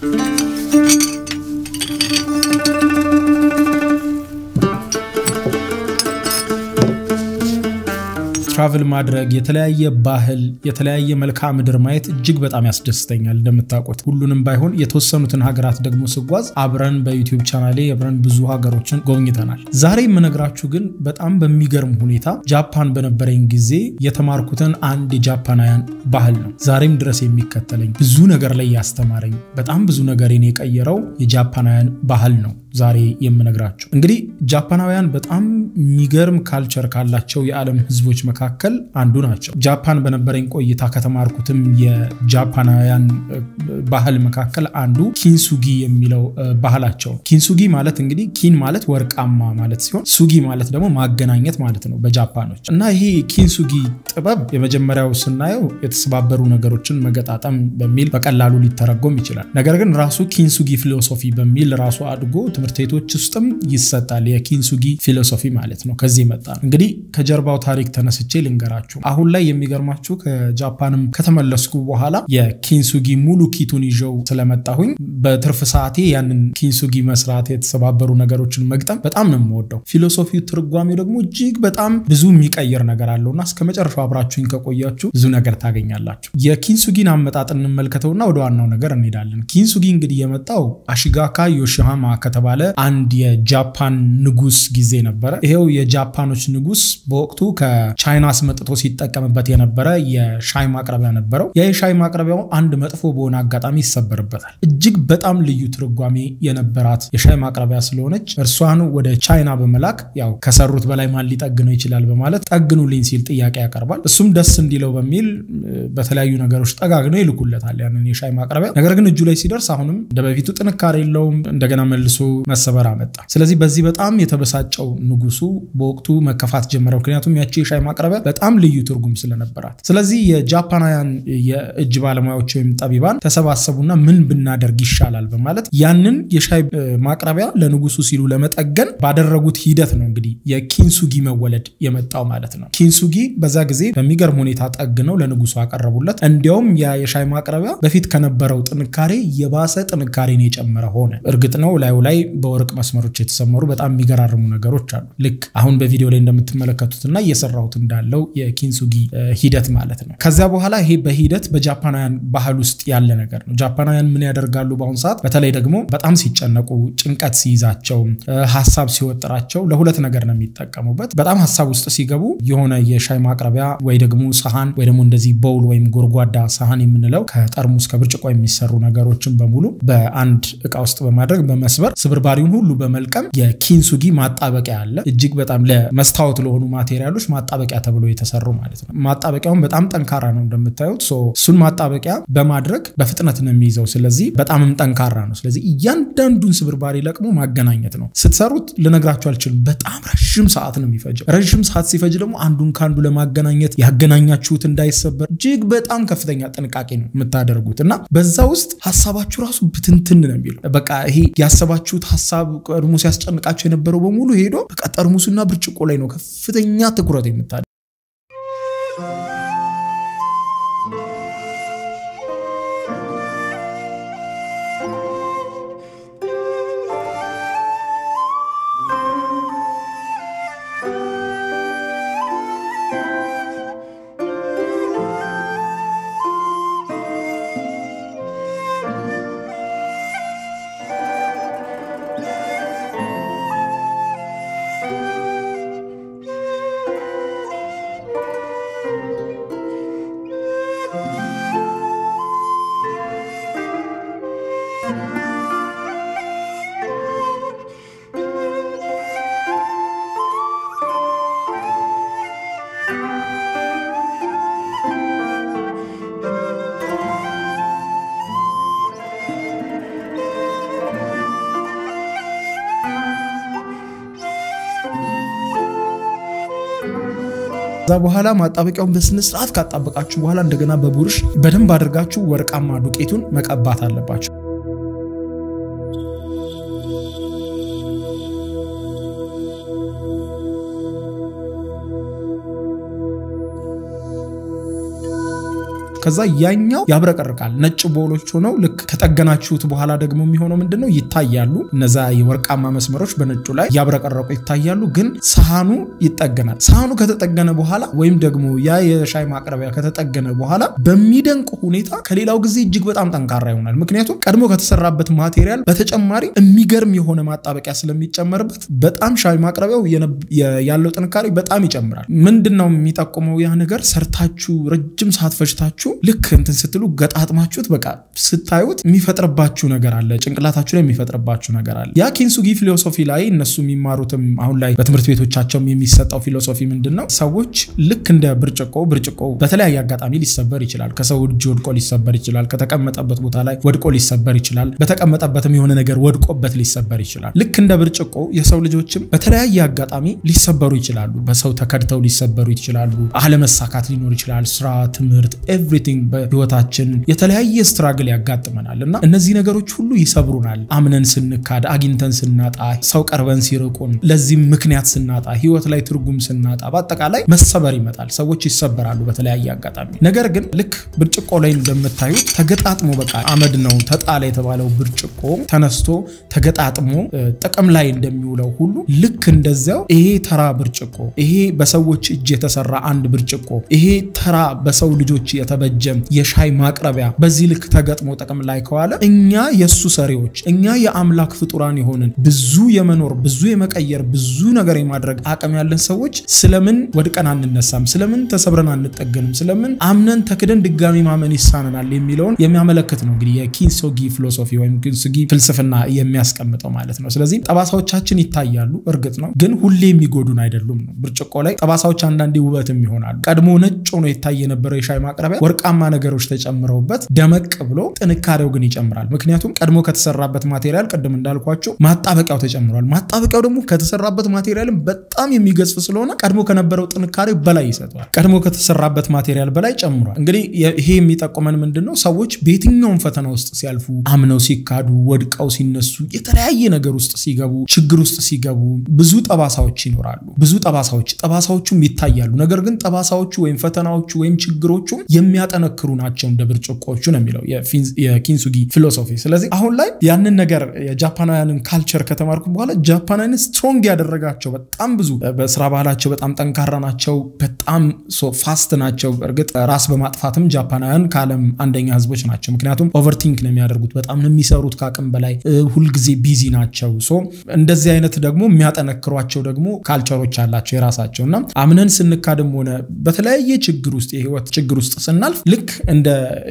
ትራቭል ማድረግ የተለያየ ባህል የተለያየ መልክዓ ምድር ማየት እጅግ በጣም ያስደስተኛል። እንደምታውቁት ሁሉንም ባይሆን የተወሰኑትን ሀገራት ደግሞ ስጓዝ አብረን በዩቲዩብ ቻናሌ አብረን ብዙ ሀገሮችን ጎብኝተናል። ዛሬ የምነግራችሁ ግን በጣም በሚገርም ሁኔታ ጃፓን በነበረኝ ጊዜ የተማርኩትን አንድ የጃፓናውያን ባህል ነው። ዛሬም ድረስ የሚከተለኝ ብዙ ነገር ላይ ያስተማረኝ በጣም ብዙ ነገሬን የቀየረው የጃፓናውያን ባህል ነው። ዛሬ የምነግራችሁ እንግዲህ ጃፓናውያን በጣም የሚገርም ካልቸር ካላቸው የዓለም ሕዝቦች መካከል አንዱ ናቸው። ጃፓን በነበረኝ ቆይታ ከተማርኩትም የጃፓናውያን ባህል መካከል አንዱ ኪንሱጊ የሚለው ባህላቸው። ኪንሱጊ ማለት እንግዲህ ኪን ማለት ወርቃማ ማለት ሲሆን ሱጊ ማለት ደግሞ ማገናኘት ማለት ነው በጃፓኖች እና ይሄ ኪንሱጊ ጥበብ የመጀመሪያው ስናየው የተሰባበሩ ነገሮችን መገጣጠም በሚል በቀላሉ ሊተረጎም ይችላል። ነገር ግን ራሱ ኪንሱጊ ፊሎሶፊ በሚል ራሱ አድጎ ትምህርት ቤቶች ውስጥም ይሰጣል። የኪንሱጊ ፊሎሶፊ ማለት ነው። ከዚህ መጣ ነው። እንግዲህ ከጀርባው ታሪክ ተነስቼ ልንገራችሁ። አሁን ላይ የሚገርማችሁ ከጃፓንም ከተመለስኩ በኋላ የኪንሱጊ ሙሉ ኪቱን ይዤው ስለመጣሁኝ በትርፍ ሰዓቴ ያንን ኪንሱጊ መስራት፣ የተሰባበሩ ነገሮችን መግጠም በጣም ነው የምወደው። ፊሎሶፊው ትርጓሜው ደግሞ እጅግ በጣም ብዙ የሚቀይር ነገር አለውና እስከ መጨረሻው አብራችሁኝ ከቆያችሁ ብዙ ነገር ታገኛላችሁ። የኪንሱጊን አመጣጥ እንመልከተውና ወደ ዋናው ነገር እንሄዳለን። ኪንሱጊ እንግዲህ የመጣው አሺጋካ ዮሺሃማ ከተባለ አንድ የጃፓን ንጉስ ጊዜ ነበረ። ይሄው የጃፓኖች ንጉስ በወቅቱ ከቻይና አስመጥቶ ሲጠቀምበት የነበረ የሻይ ማቅረቢያ ነበረው። ያ የሻይ ማቅረቢያው አንድ መጥፎ በሆነ አጋጣሚ ይሰበርበታል። እጅግ በጣም ልዩ ትርጓሜ የነበራት የሻይ ማቅረቢያ ስለሆነች እርሷን ወደ ቻይና በመላክ ያው ከሰሩት በላይ ማን ሊጠግነው ይችላል በማለት ጠግኑልኝ ሲል ጥያቄ ያቀርባል። እሱም ደስ እንዲለው በሚል በተለያዩ ነገሮች ጠጋግነው ይልኩለታል ያንን የሻይ ማቅረቢያ። ነገር ግን እጁ ላይ ሲደርስ አሁንም እንደ በፊቱ ጥንካሬ የለውም። እንደገና መልሶ መሰበር አመጣ። ስለዚህ በዚህ በጣም የተበሳጨው ንጉሱ በወቅቱ መከፋት ጀመረ። ምክንያቱም ያቺ የሻይ ማቅረቢያ በጣም ልዩ ትርጉም ስለነበራት። ስለዚህ የጃፓናውያን የእጅ ባለሙያዎች ወይም ጠቢባን ተሰባሰቡና ምን ብናደርግ ይሻላል በማለት ያንን የሻይ ማቅረቢያ ለንጉሱ ሲሉ ለመጠገን ባደረጉት ሂደት ነው እንግዲህ የኪንሱጊ መወለድ የመጣው ማለት ነው። ኪንሱጊ በዛ ጊዜ በሚገርም ሁኔታ ጠግነው ለንጉሱ አቀረቡለት። እንዲያውም ያ የሻይ ማቅረቢያ በፊት ከነበረው ጥንካሬ የባሰ ጥንካሬን የጨመረ ሆነ። እርግጥ ነው ላዩ ላይ በወርቅ መስመሮች የተሰመሩ በጣም የሚገራርሙ ነገሮች አሉ። ልክ አሁን በቪዲዮ ላይ እንደምትመለከቱትና እየሰራሁት እንዳለው የኪንሱጊ ሂደት ማለት ነው። ከዚያ በኋላ ይሄ በሂደት በጃፓናውያን ባህል ውስጥ ያለ ነገር ነው። ጃፓናውያን ምን ያደርጋሉ? በአሁኑ ሰዓት በተለይ ደግሞ በጣም ሲጨነቁ፣ ጭንቀት ሲይዛቸው፣ ሀሳብ ሲወጥራቸው ለሁለት ነገር ነው የሚጠቀሙበት። በጣም ሀሳብ ውስጥ ሲገቡ የሆነ የሻይ ማቅረቢያ ወይ ደግሞ ሰሃን ወይ ደግሞ እንደዚህ ቦውል ወይም ጎድጓዳ ሰሃን የምንለው ከጠርሙስ ከብርጭቆ የሚሰሩ ነገሮችን በሙሉ በአንድ እቃ ውስጥ በማድረግ በመስበር ስብርባሪውን ሁሉ በመልቀም የኪንሱጊ ማጣበቂያ አለ። እጅግ በጣም ለመስታወት ለሆኑ ማቴሪያሎች ማጣበቂያ ተብሎ የተሰሩ ማለት ነው። ማጣበቂያውን በጣም ጠንካራ ነው እንደምታዩት። እሱን ማጣበቂያ በማድረግ በፍጥነት ነው የሚይዘው። ስለዚህ በጣምም ጠንካራ ነው። ስለዚህ እያንዳንዱን ስብርባሪ ለቅሞ ማገናኘት ነው። ስትሰሩት ልነግራችሁ አልችልም። በጣም ረዥም ሰዓት ነው የሚፈጀው። ረዥም ሰዓት ሲፈጅ ደግሞ አንዱን ከአንዱ ለማገናኘት ያገናኛችሁት እንዳይሰበር እጅግ በጣም ከፍተኛ ጥንቃቄ ነው የምታደርጉት እና በዛ ውስጥ ሀሳባችሁ ራሱ ብትንትን ነው የሚለው። በቃ ይሄ ያሰባችሁት ሀሳብ ቀድሞ ሲያስጨንቃቸው የነበረው በሙሉ ሄዶ በቃ ጠርሙሱና ብርጭቆ ላይ ነው ከፍተኛ ትኩረት የምታደ ከዛ በኋላ ማጣበቂያውን በስነ ስርዓት ካጣበቃችሁ በኋላ እንደገና በቡርሽ በደንብ አድርጋችሁ ወርቃማ ዱቄቱን መቀባት አለባችሁ። ከዛ ያኛው ያብረቀርቃል። ነጭ ቦሎች ሆነው ልክ ከጠገናችሁት በኋላ ደግሞ የሚሆነው ምንድነው ይታያሉ። እነዛ የወርቃማ መስመሮች በነጩ ላይ ያብረቀረቁ ይታያሉ። ግን ሰሃኑ ይጠገናል። ሰሃኑ ከተጠገነ በኋላ ወይም ደግሞ ያ የሻይ ማቅረቢያ ከተጠገነ በኋላ በሚደንቅ ሁኔታ ከሌላው ጊዜ እጅግ በጣም ጠንካራ ይሆናል። ምክንያቱም ቀድሞ ከተሰራበት ማቴሪያል በተጨማሪ የሚገርም የሆነ ማጣበቂያ ስለሚጨመርበት በጣም ሻይ ማቅረቢያው ያለው ጥንካሬ በጣም ይጨምራል። ምንድን ነው የሚጠቁመው ያ ነገር ሰርታችሁ ረጅም ሰዓት ፈጅታችሁ ልክ እንትን ስትሉ ገጣጥማችሁት በቃ ስታዩት የሚፈጥርባችሁ ነገር አለ፣ ጭንቅላታችሁ ላይ የሚፈጥርባችሁ ነገር አለ። ያ ኪንሱጊ ፊሎሶፊ ላይ እነሱ የሚማሩትም አሁን ላይ በትምህርት ቤቶቻቸውም የሚሰጠው ፊሎሶፊ ምንድን ነው? ሰዎች ልክ እንደ ብርጭቆ ብርጭቆ በተለያየ አጋጣሚ ሊሰበር ይችላል። ከሰው እጅ ወድቆ ሊሰበር ይችላል። ከተቀመጠበት ቦታ ላይ ወድቆ ሊሰበር ይችላል። በተቀመጠበትም የሆነ ነገር ወድቆበት ሊሰበር ይችላል። ልክ እንደ ብርጭቆ የሰው ልጆችም በተለያየ አጋጣሚ ሊሰበሩ ይችላሉ። በሰው ተከድተው ሊሰበሩ ይችላሉ። አለመሳካት ሊኖር ይችላል። ስራ፣ ትምህርት፣ ኤቭሪቲንግ በህይወታችን የተለያየ ስትራግል ያጋጥመናል እና እነዚህ ነገሮች ሁሉ ይሰብሩናል። አምነን ስንካድ፣ አግኝተን ስናጣ፣ ሰው ቀርበን ሲርቁን፣ ለዚህም ምክንያት ስናጣ፣ ህይወት ላይ ትርጉም ስናጣ፣ በአጠቃላይ መሰበር ይመጣል። ሰዎች ይሰበራሉ በተለያየ አጋጣሚ። ነገር ግን ልክ ብርጭቆ ላይ እንደምታዩት ተገጣጥሞ በቃ አመድ ነው ተጣለ የተባለው ብርጭቆ ተነስቶ ተገጣጥሞ ጥቅም ላይ እንደሚውለው ሁሉ ልክ እንደዚያው ይሄ ተራ ብርጭቆ ይሄ በሰዎች እጅ የተሰራ አንድ ብርጭቆ ይሄ ተራ በሰው ልጆች የተበጀ የሻይ ማቅረቢያ በዚህ ልክ ተገጥሞ ጥቅም ላይ ከዋለ እኛ የእሱ ሰሪዎች እኛ የአምላክ ፍጡራን የሆንን ብዙ የመኖር ብዙ የመቀየር ብዙ ነገር የማድረግ አቅም ያለን ሰዎች ስለምን ወድቀን አንነሳም? ስለምን ተሰብረን አንጠገንም? ስለምን አምነን ተክደን ድጋሚ ማመን ይሳነናል? የሚለውን የሚያመለክት ነው እንግዲህ የኪንሶጊ ፊሎሶፊ ወይም ኪንሶጊ ፍልስፍና የሚያስቀምጠው ማለት ነው። ስለዚህ ጠባሳዎቻችን ይታያሉ፣ እርግጥ ነው ግን ሁሌ የሚጎዱን አይደሉም ነው። ብርጭቆ ላይ ጠባሳዎች አንዳንዴ ውበትም ይሆናሉ። ቀድሞ ነጭ ሆኖ ይታይ የነበረው የሻይ ማቅረቢያ ወርቃማ ነገሮች ተጨምረውበት ደመቅ ብሎ ጥንካሬው ግን ይጨምራል። ምክንያቱም ቀድሞ ከተሰራበት ማቴሪያል ቅድም እንዳልኳቸው ማጣበቂያው ተጨምሯል። ማጣበቂያው ደግሞ ከተሰራበት ማቴሪያልም በጣም የሚገዝፍ ስለሆነ ቀድሞ ከነበረው ጥንካሬ በላይ ይሰጠዋል። ቀድሞ ከተሰራበት ማቴሪያል በላይ ጨምሯል። እንግዲህ ይሄ የሚጠቁመን ምንድን ነው? ሰዎች በየትኛውም ፈተና ውስጥ ሲያልፉ፣ አምነው ሲካዱ፣ ወድቀው ሲነሱ፣ የተለያየ ነገር ውስጥ ሲገቡ፣ ችግር ውስጥ ሲገቡ ብዙ ጠባሳዎች ይኖራሉ። ብዙ ጠባሳዎች ጠባሳዎቹም ይታያሉ። ነገር ግን ጠባሳዎቹ ወይም ፈተናዎቹ ወይም ችግሮቹ የሚያጠነክሩ ናቸው እንደ ብርጭቆቹ ነው የሚለው የኪንሱጊ ፊሎሶፊ። ስለዚህ አሁን ላይ ያንን ነገር የጃፓናውያንን ካልቸር ከተማርኩ በኋላ ጃፓናውያን ስትሮንግ ያደረጋቸው በጣም ብዙ በስራ ባህላቸው በጣም ጠንካራ ናቸው። በጣም ፋስት ናቸው። እርግጥ ራስ በማጥፋትም ጃፓናውያን ከዓለም አንደኛ ህዝቦች ናቸው። ምክንያቱም ኦቨርቲንክ ነው የሚያደርጉት። በጣም ነው የሚሰሩት ከአቅም በላይ ሁልጊዜ ቢዚ ናቸው። ሶ እንደዚህ አይነት ደግሞ የሚያጠነክሯቸው ደግሞ ካልቸሮች አላቸው የራሳቸው እና አምነን ስንካድም ሆነ በተለያየ ችግር ውስጥ የህይወት ችግር ውስጥ ስናልፍ ልክ እንደ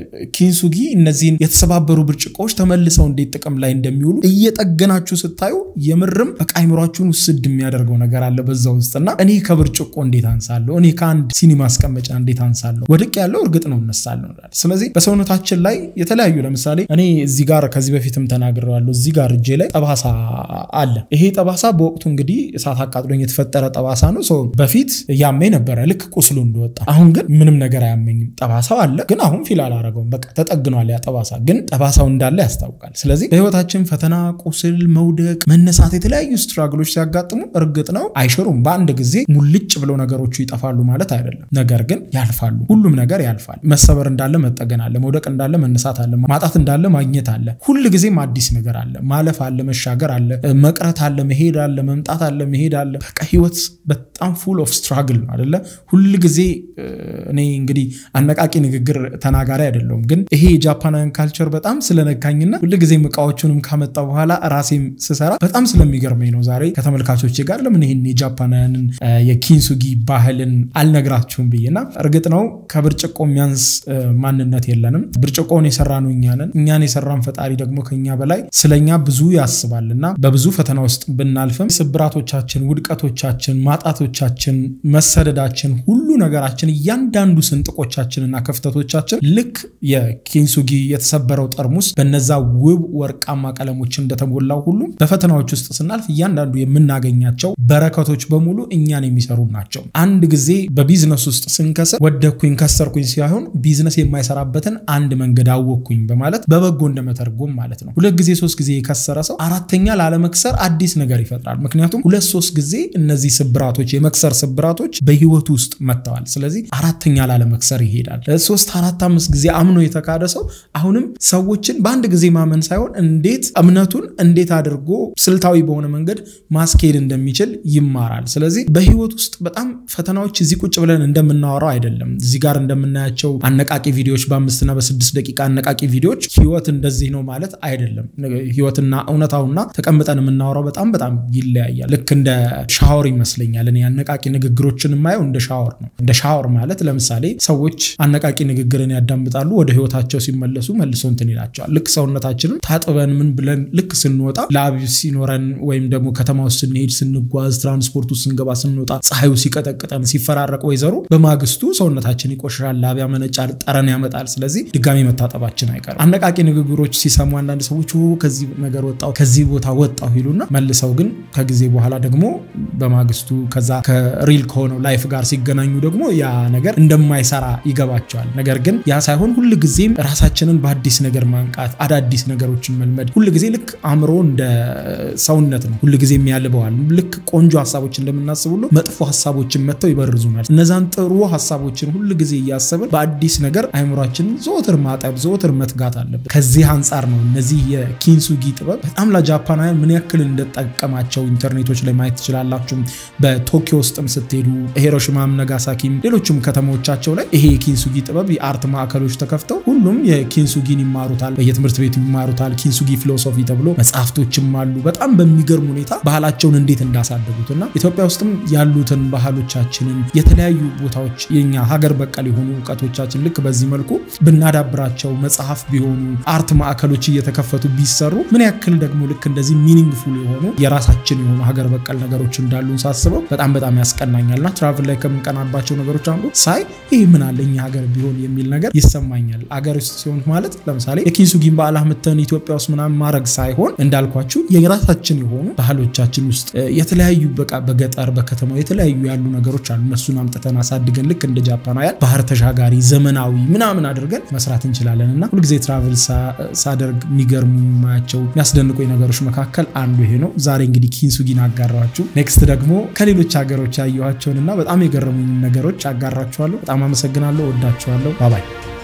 ኪንሱጊ እነዚህን የተሰባበሩ ብርጭቆዎች ተመልሰው እንዴት ጥቅም ላይ እንደሚውሉ እየጠገናችሁ ስታዩ የምርም በቃ አይምሯችሁን ውስድ የሚያደርገው ነገር አለ በዛ ውስጥ እና እኔ ከብርጭቆ እንዴት አንሳለሁ? እኔ ከአንድ ሲኒ ማስቀመጫ እንዴት አንሳለሁ? ወድቅ ያለው እርግጥ ነው እነሳለሁ። ስለዚህ በሰውነታችን ላይ የተለያዩ ለምሳሌ እኔ እዚህ ጋር ከዚህ በፊትም ተናግሬዋለሁ። እዚህ ጋር እጄ ላይ ጠባሳ አለ። ይሄ ጠባሳ በወቅቱ እንግዲህ እሳት አቃጥሎኝ የተፈጠረ ጠባሳ ነው። በፊት ያመኝ ነበረ ልክ ቁስሉ እንደወጣ። አሁን ግን ምንም ነገር አያመኝም። ጠባሳው አለ ግን አሁን ፊል አላረገውም። በቃ ተጠግኗል። ያ ጠባሳ ግን ጠባሳው እንዳለ ያስታውቃል። ስለዚህ በህይወታችን ፈተና፣ ቁስል፣ መውደቅ፣ መነሳት፣ የተለያዩ ስትራግሎች ሲያጋጥሙ እርግጥ ነው አይሽሩም። በአንድ ጊዜ ሙልጭ ብለው ነገሮቹ ይጠፋሉ ማለት አይደለም። ነገር ግን ያልፋሉ። ሁሉም ነገር ያልፋል። መሰበር እንዳለ መጠገን አለ። መውደቅ እንዳለ መነሳት አለ። ማጣት እንዳለ ማግኘት አለ። ሁል ጊዜም አዲስ ነገር አለ። ማለፍ አለ። መሻገር አለ። መቅረት አለ። መሄድ አለ። መምጣት አለ። መሄድ አለ። በቃ ህይወት በጣም ፉል ኦፍ ስትራግል ነው አደለ? ሁል ጊዜ እኔ እንግዲህ አነቃቂ ንግግር ተናጋሪ አይደለሁም፣ ግን ይሄ የጃፓናውያን ካልቸር በጣም ስለነካኝና ሁል ጊዜም እቃዎቹንም ካመጣ በኋላ ራሴም ስሰራ በጣም ስለሚገርመኝ ነው ዛሬ ከተመልካቾቼ ጋር ለምን ይህን የጃፓናውያንን የኪንሱጊ ባህልን አልነግራችሁም ብዬና እርግጥ ነው ከብርጭቆ የሚያንስ ማንነት የለንም። ብርጭቆን የሰራ ነው እኛንን እኛን የሰራን ፈጣሪ ደግሞ ከኛ በላይ ስለኛ ብዙ ያስባልና በብዙ ፈተና ውስጥ ብናልፍም ስብራቶቻችን፣ ውድቀቶቻችን፣ ማጣቶቻችን፣ መሰደዳችን፣ ሁሉ ነገራችን እያንዳንዱ ስንጥቆቻችንና ክፍተቶቻችን ልክ የኪንሱጊ የተሰበረው ጠርሙስ በነዛ ውብ ወርቃማ ቀለሞች እንደተሞላው ሁሉ በፈተናዎች ውስጥ ስናልፍ እያንዳንዱ የምናገኛቸው በረከቶች በሙሉ እኛን የሚሰሩ ናቸው። አንድ ጊዜ በቢዝነስ ውስጥ ስንከስር ወደኩኝ ከሰርኩኝ ሳይሆን ቢዝነስ የማይሰራበትን አንድ መንገድ አወቅኩኝ በማለት በበጎ እንደመተርጎም ማለት ነው። ሁለት ጊዜ ሶስት ጊዜ የከሰረ ሰው አራተኛ ላለመክሰር አዲስ ነገር ይፈጥራል። ምክንያቱም ሁለት ሶስት ጊዜ እነዚህ ስብራቶች የመክሰር ስብራቶች በህይወቱ ውስጥ መጥተዋል። ስለዚህ አራተኛ ላለመክሰር ይሄዳል። ሶስት አራት አምስት ጊዜ አምኖ የተካደ ሰው አሁንም ሰዎችን በአንድ ጊዜ ማመን ሳይሆን እንዴት እምነቱን እንዴት አድርጎ ስልታዊ በሆነ መንገድ ማስኬድ እንደሚችል ይማራል። ስለዚህ በህይወት ውስጥ በጣም ፈተናዎች እዚህ ቁጭ ብለን እንደምናወራው አይደለም። እዚህ ጋር እንደምናያቸው አነቃቂ ቪዲዮዎች በአምስትና በስድስት ደቂቃ አነቃቂ ቪዲዮዎች ህይወት እንደዚህ ነው ማለት አይደለም። ህይወትና እውነታውና ተቀምጠን የምናወራው በጣም በጣም ይለያያል። ልክ እንደ ሻወር ይመስለኛል። እኔ አነቃቂ ንግግሮችን የማየው እንደ ሻወር ነው። እንደ ሻወር ማለት ለምሳሌ ሰዎች አነቃቂ ንግግርን ያዳምጣሉ፣ ወደ ህይወታቸው ሲመለሱ መልሶ እንትን ይላቸዋል። ልክ ሰውነታችንን ታጥበን ምን ብለን ልክ ስንወጣ ላብ ሲኖረን ወይም ደግሞ ከተማ ውስጥ ስንሄድ፣ ስንጓዝ፣ ትራንስፖርት ውስጥ ስንገባ፣ ስንወጣ ፀሐዩ ሲቀጠቅጠን ሲፈራረቅ ወይዘሩ በማግስቱ ሰውነታችን ይቆሽራል፣ ላብ ያመነጫል፣ ጠረን ያመጣል። ስለዚህ ድጋሚ መታጠባችን አይቀርም። አነቃቂ ንግግሮች ሲሰሙ አንዳንድ ሰዎች ከዚህ ነገር ወጣው ከዚህ ቦታ ወጣው ይሉና መልሰው ግን ከጊዜ በኋላ ደግሞ በማግስቱ ከዛ ከሪል ከሆነው ላይፍ ጋር ሲገናኙ ደግሞ ያ ነገር እንደማይሰራ ይገባቸዋል። ነገር ግን ያ ሳይሆን ሁል ጊዜም ራሳችንን በአዲስ ነገር ማንቃት፣ አዳዲስ ነገሮችን መልመድ ሁል ጊዜ ልክ አእምሮ እንደ ሰውነት ነው። ሁል ጊዜ የሚያልበዋል። ልክ ቆንጆ ሀሳቦች እንደምናስብ ሁሉ መጥፎ ሀሳቦችን መጥተው ይበርዙናል። እነዛን ጥሩ ሀሳቦችን ሁል ጊዜ እያሰብን በአዲስ ነገር አእምሯችንን ዘወትር ማጠብ፣ ዘወትር መትጋት አለብን። ከዚህ አንጻር ነው እነዚህ የኪንሱጊ ጥበብ በጣም ለጃፓናውያን ምን ያክል እንደጠቀማቸው ኢንተርኔቶች ላይ ማየት ትችላላችሁ። በቶኪዮ ውስጥም ስትሄዱ ሂሮሽማም፣ ነጋሳኪም ሌሎችም ከተሞቻቸው ላይ ይሄ የኪንሱጊ ጥበብ የአርት ማዕከሎች ተከፍተው ሁሉም የኪንሱጊን ይማሩታል፣ በየትምህርት ቤቱ ይማሩታል። ኪንሱጊ ፊሎሶፊ ተብሎ መጽሐፍቶችም አሉ። በጣም በሚገርም ሁኔታ ባህላቸውን እንዴት እንዳሳደጉት እና ኢትዮጵያ ውስጥም ያሉትን ባህሎቻችንን የተለያዩ ቦታዎች የኛ ሀገር በቀል የሆኑ እውቀቶቻችን ልክ በዚህ መልኩ ብናዳብራቸው መጽሐፍ ቢሆኑ አርት ማዕከሎች እየተከፈቱ ቢሰሩ ምን ያክል ደግሞ ልክ እንደዚህ ሚኒንግፉል የሆኑ የራሳችን የሆኑ ሀገር በቀል ነገሮች እንዳሉን ሳስበው በጣም በጣም ያስቀናኛልና ትራቭል ላይ ከምንቀናባቸው ነገሮች አንዱ ሳይ ይህ ምን አለ እኛ ሀገር ቢሆን የሚል ነገር ይሰማኛል። አገር ውስጥ ሲሆን ማለት ለምሳሌ የኪንሱጊን በዓል አምጥተን ኢትዮጵያ ውስጥ ምናምን ማድረግ ሳይሆን እንዳልኳችሁ የራሳችን የሆኑ ባህሎቻችን ውስጥ የተለያዩ በቃ በገጠር በከተማው የተለያዩ ያሉ ነገሮች አሉ። እነሱን አምጥተን አሳድገን ልክ እንደ ጃፓናውያን ባህር ተሻጋሪ ዘመናዊ ምናምን አድርገን መስራት እንችላለን እና ሁልጊዜ ትራቭል ሳደርግ የሚገርሙ የማያቸው የሚያስደንቁኝ ነገሮች መካከል አንዱ ይሄ ነው። ዛሬ እንግዲህ ኪንሱጊን አጋራችሁ። ኔክስት ደግሞ ከሌሎች ሀገሮች ያየኋቸውንና በጣም የገረሙኝ ነገሮች አጋራችኋለሁ። በጣም አመሰግናለሁ። ወዳችኋለሁ። ባባይ